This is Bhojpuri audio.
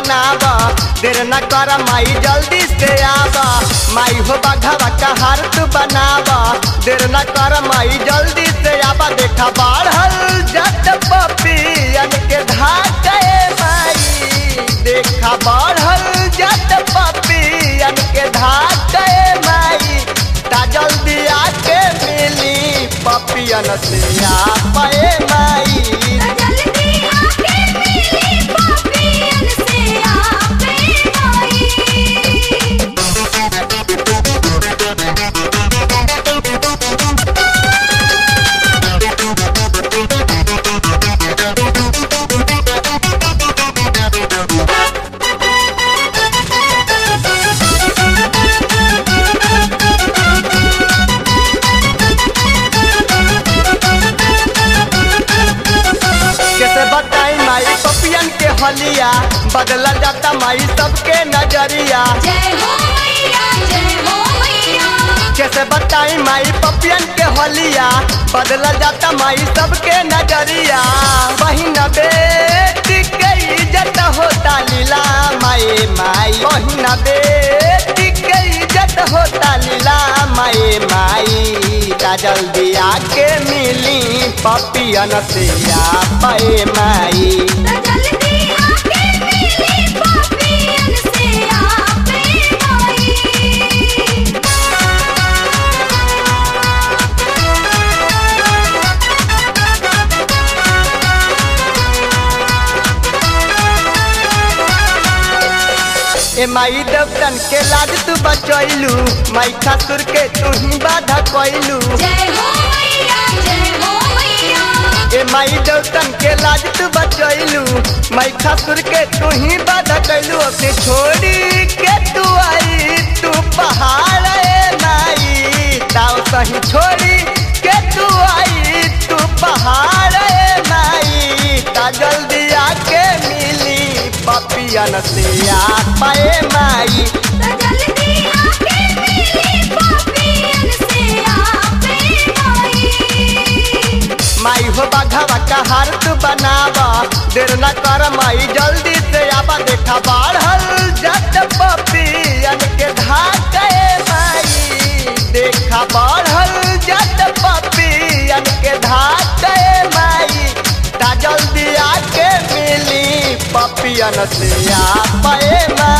बनाब देर न कर माई जल्दी से आब माई हो बघवा कहार तू बनाब देर न कर माई जल्दी से आब देखा बढ़ल जट पपियन के धाके माई देखा बढ़ल जट पपियन के धाके माई ता जल्दी आके मिली पपियन से आ पाए माई जल्दी आके मिली पापियन से आपे माई कैसे बताई माई पपियन के हलिया बदल जाता माई सबके नजरिया जय हो मैया जय हो मैया कैसे बताई माई पपियन के हलिया बदल जाता माई सबके नजरिया बहिन बेटी के इज्जत होता लीला माई माई बहिन बेटी के इज्जत होता लीला माई माई ता जल्दी आके मिली पपियन से आ पाए माई जल्दी आके मिली पापियन से आपे माई ए माई देवतन के लाज तू बचैलू माई खासुर के तू ही बाधा कैलू जय हो मैया जय हो मैया ए माई देवतन के लाज तू बचैलू माई खासुर के तू ही बाधा कैलू ओके छोड़ी के तू आई तू पहाड़ ए माई ताव सही छोड़ी के तू आई तू पहाड़ ए माई ता जल्दी आके मिली पपियन से आ पाए माई जल्दी आके मिली पापियन से आपे माई माई हो बाघावा कहार तू बनाब देर न कर माई जल्दी से आबा देखा बढ़ल जट पपियन के धाके माई देखा बढ़ल जट पपियन के धाके माई ता जल्दी आके मिली पपियन से आ पाए माई